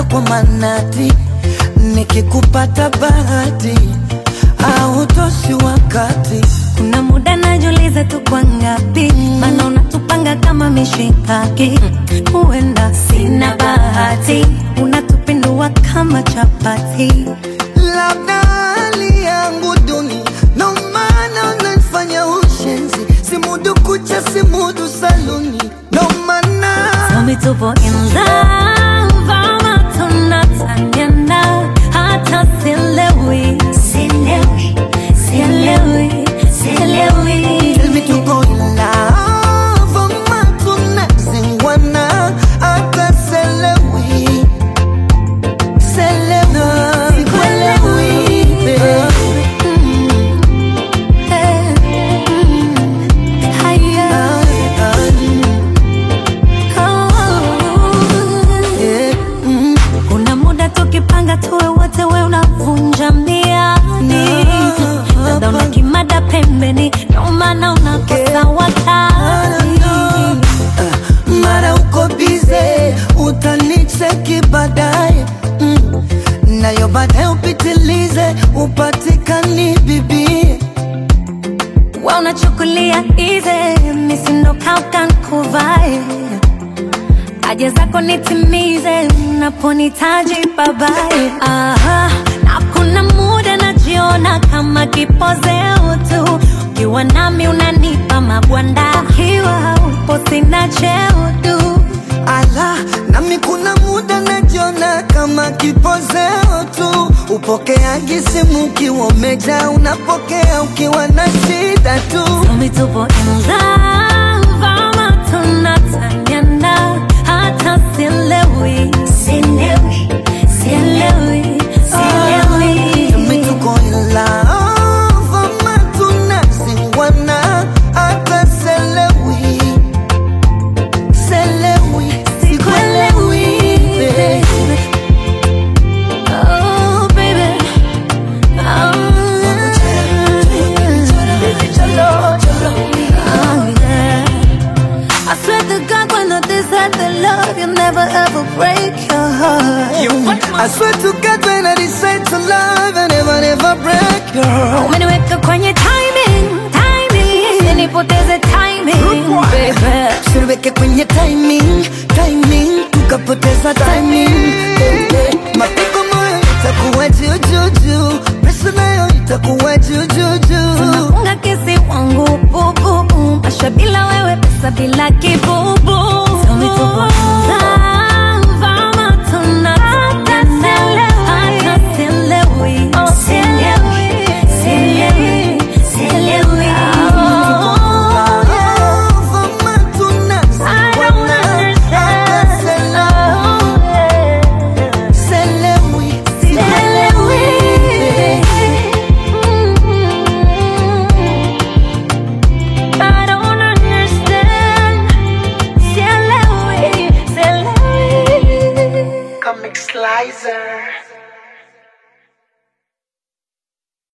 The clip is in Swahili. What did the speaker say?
hata kwa manati, nikikupata bahati au toshi wakati Kuna muda najiuliza tu kwa ngapi, maana unatupanga kama mishikaki. Huenda sina bahati, unatupindua kama chapati. labda hali yangu duni, ndo maana unanifanya ushenzi, simudu kucha, simudu saluni, ndo maana Tell me tupo in love ama tunataniana, hata sielewi, sielewi, sielewi, sielewi. Tell me to go in love, ama tunazingwana, hata selewi, selewi, sikuelewi, babe. Eh, mm, haya, oh. Yeah, mm. Kuna muda tukipanga tuwe wote, we unavunja miadi, dada una kimada pembeni, ndo maana unakosa wakati. mara uko bize, utanicheki baadaye mm. nayo baadaye upitilize, upatikani bibie Wa unachukulia easy, misindo kauka nkuvae haja zako nitimize, unaponitaji babae. Aha, na kuna muda najiona kama kipozeo tu, ukiwa nami unanipa mabwanda, ukiwa upo sina cheo tu. ala nami kuna muda najiona kama kipozeo tu, upokeaji simu ukiwa umeja, unapokea ukiwa na shida tu. Tumi tupo in love ama tunataniana, hata sielewi, sielewi, sielewi, sielewi. Tumi tuko in love ama tunazingwana, hata selewi selewi, sikuelewi babe. Oh, baby. Oh, yeah. I swear to God, when I decide to love, you'll never ever break your heart. I swear to God when I decide to love I never never break your heart Umeniweka kwenye timing, timing, usinipoteze timing, baby. Usiweke kwenye timing, timing Tukapoteza timing,